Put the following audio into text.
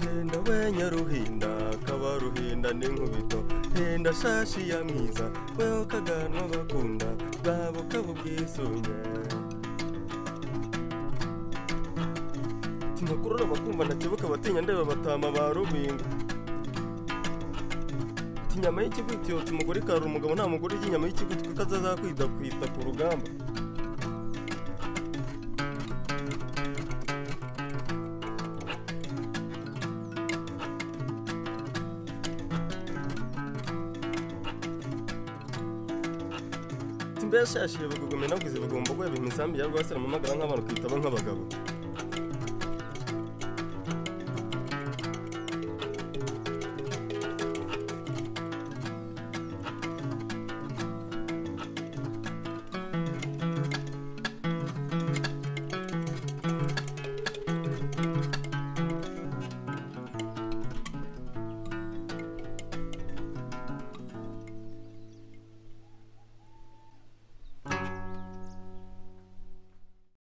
henda we nyaruhinda kabaruhinda n'inkubito henda shashi ya mwiza weho kaganwa bakunda bwabo kabo bwisunge tinakurora bakumva ntakebuka abatinya ndeba batama ba rubingo ati inyama y'ikigwitiyo umugore ikarura umugabo nta mugore urya inyama y'ikigwitiyo ko azazakwitakwita ku rugamba mbese yashyiye bagugumye navuze bagomba guheba imisambi ya rwasira mu magara nk'abantu twitaba nk'abagabo